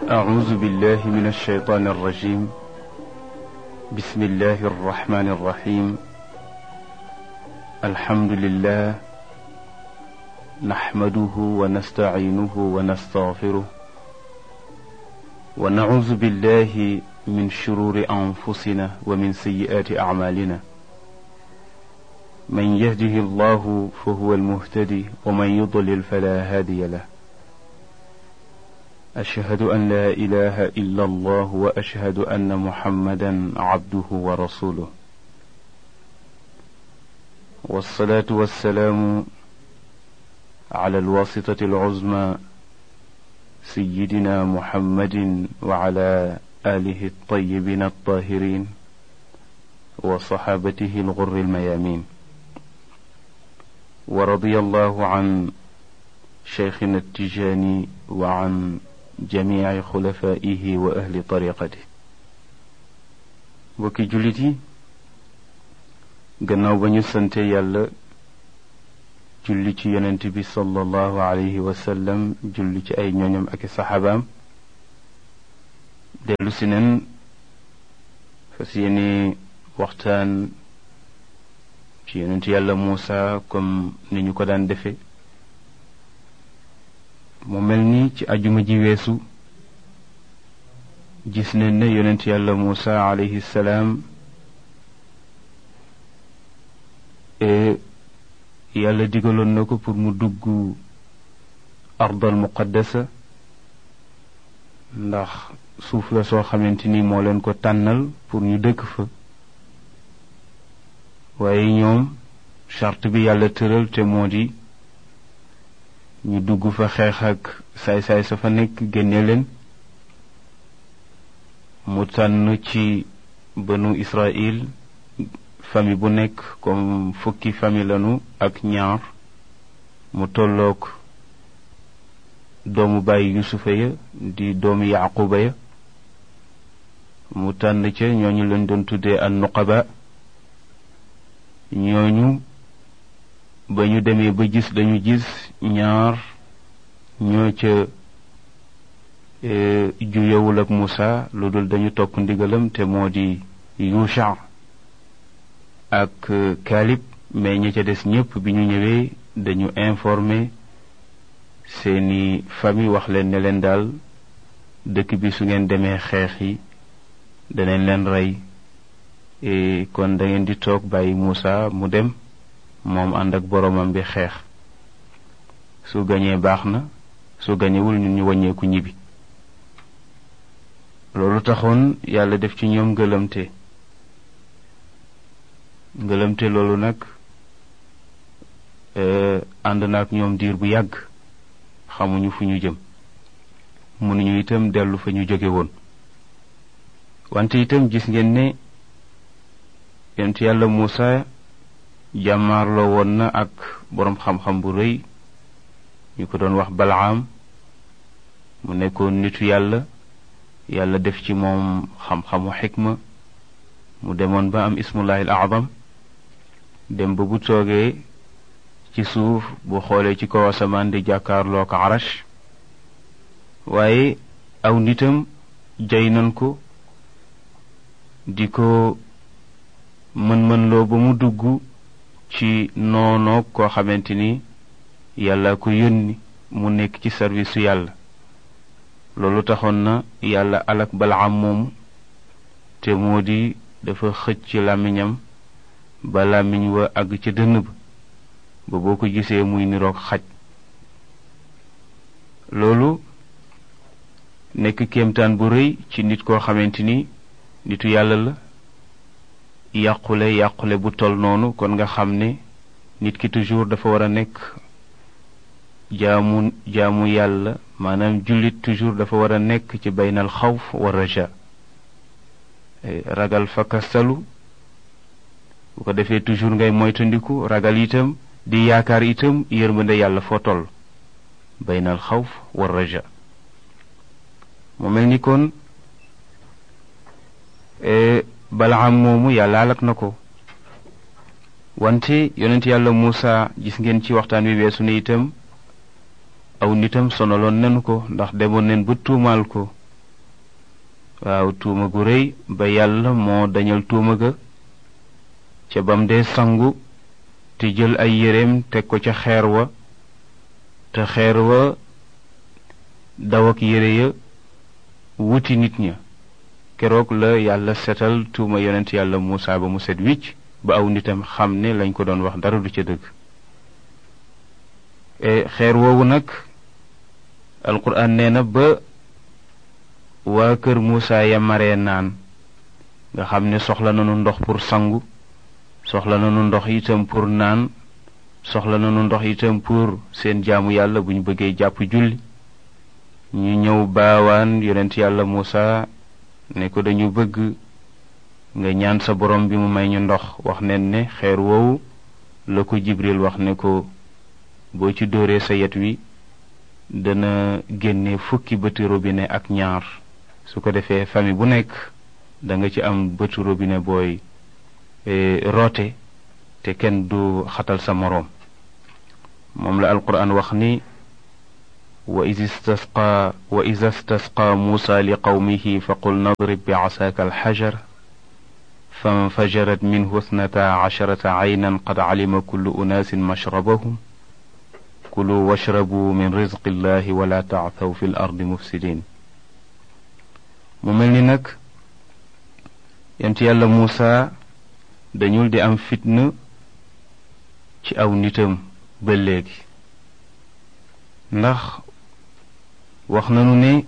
أعوذ بالله من الشيطان الرجيم بسم الله الرحمن الرحيم الحمد لله نحمده ونستعينه ونستغفره ونعوذ بالله من شرور أنفسنا ومن سيئات أعمالنا من يهده الله فهو المهتدي ومن يضلل فلا هادي له أشهد أن لا إله إلا الله وأشهد أن محمدا عبده ورسوله والصلاة والسلام على الواسطة العظمى سيدنا محمد وعلى آله الطيبين الطاهرين وصحابته الغر الميامين ورضي الله عن شيخنا التجاني وعن jamii xulafaihi wa ahli tariqati mbokki jullit yi gannaaw ba ñu sante yàlla julli ci yonent bi sallallahu alayhi wa sallam julli ci ay ñooñam ak i saxaabaam dellu si nen fas yéene waxtaan ci yonent yàlla Muusa comme ni ñu ko daan defe mu mel ni ci ajuma ji weesu gis nañ ne yonent yàlla Muusa alayhi salaam yàlla digaloon na ko pour mu dugg ardal muqaddasa ndax suuf la soo xamante ni moo leen ko tànnal pour ñu dëkk fa waaye ñoom charte bi yàlla tëral te moo di ñu dugg fa xeex ak saay-saay sa fa nekk génne leen mu tànn ci banu Israël famille bu nekk comme fukki famille lanu ak ñaar mu tolloog doomu bàyyi yusufa ya di doomu yaquba ya mu tànn ca ñooñu leen doon tuddee an nuqaba ñooñu ba ñu demee ba gis dañu gis ñaar ñoo ca juyewul ak Muusa lu dul dañu topp ndigalam te moo di Yusha ak Kaalib mais ñi ca des ñépp bi ñu ñëwee dañu informé seeni famille wax leen ne leen daal dëkk bi su ngeen demee xeex yi danañ leen rey kon da ngeen di toog bàyyi Muusa mu dem moom ànd ak boroomam bi xeex su gañee baax na su gañewul ñun ñu wàññeeku ñibbi loolu taxoon yàlla def ci ñoom ngëlëmte ngëlëmte loolu nag ànd na ak ñoom diir bu yàgg xamuñu fu ñu jëm mënuñu itam dellu fa ñu jóge woon wante itam gis ngeen ne yonent yàlla Muusa jàmmaarloo woon na ak boroom xam-xam bu rëy ñu ko doon wax balaam mu nekkoon nitu yàlla yàlla def ci moom xam-xamu xikma mu demoon ba am ismullahi al azam dem ba bu toogee ci suuf bu xoolee ci kaw asamaan di jàkkaarloo ko arash waaye aw nitam jay nan ko di ko mën-mën loo ba mu dugg ci noonoog koo xamante ni yàlla ko yónni mu nekk ci service su yàlla loolu taxoon na yàlla alak balaam moomu te moo di dafa xëcc ci làmmiñam ba làmmiñ wa àgg ca dënn ba ba boo ko gisee muy niroog xaj loolu nekk kéemtaan bu rëy ci nit koo xamante ni nitu yàlla la yàqule yàqule bu tol noonu kon nga xam ne nit ki toujours dafa war a nekk jaamu jaamu yàlla maanaam jullit toujours dafa war a nekk ci baynal xawf wa raja ragal fakastalu bu ko defee toujours ngay moytandiku ragal itam di yaakaar itam yërmande yàlla foo toll baynal xawf wa raja mu mel ni kon balaam moomu yàlla alak na ko wante yonent yàlla Muusa gis ngeen ci waxtaan wi weesu ne itam aw nitam sonaloon nanu ko ndax demoon neen ba tuumaal ko waaw tuuma gu rëy ba yàlla moo dañal tuuma ga ca bam dee sangu te jël ay yéreem teg ko ca xeer wa te xeer wa daw ak yére ya wuti nit ña keroog la yàlla setal tuuma yonent yàlla Muusa ba mu set wicc ba aw nitam xam ne lañ ko doon wax dara du ca dëgg xeer woowu nag alquran nee na ba waa kër Muusa ya maree naan nga xam ne soxla nañu ndox pour sangu soxla nañu ndox itam pour naan soxla nañu ndox itam pour seen jaamu yàlla bu ñu bëggee jàpp julli ñu ñëw baawaan yonent yàlla Muusa ne ko dañu bëgg nga ñaan sa borom bi mu may ñu ndox wax nen ne xeer woowu la ko Jibril wax ne ko boo ci dóoree sa yet wi dana génne fukki bëti robinet ak ñaar su ko defee famille bu nekk da nga ci am bëti robinet booy roote te kenn du xatal sa moroom moom la alquran wax ni wa is istasqa wa ida stasqa muusa li qawmihi fa qul nadrib bi casaaka alxajar fanfajarat minhu اثنتا عشرة عينا قد علم كل أناس مشربهم كلوا واشربوا من رزق الله ولا تعثوا في الأرض مفسدين mu mel ni nag yent yàlla Muusa dañul di am fitna ci aw nitam ba léegi ndax wax nanu ne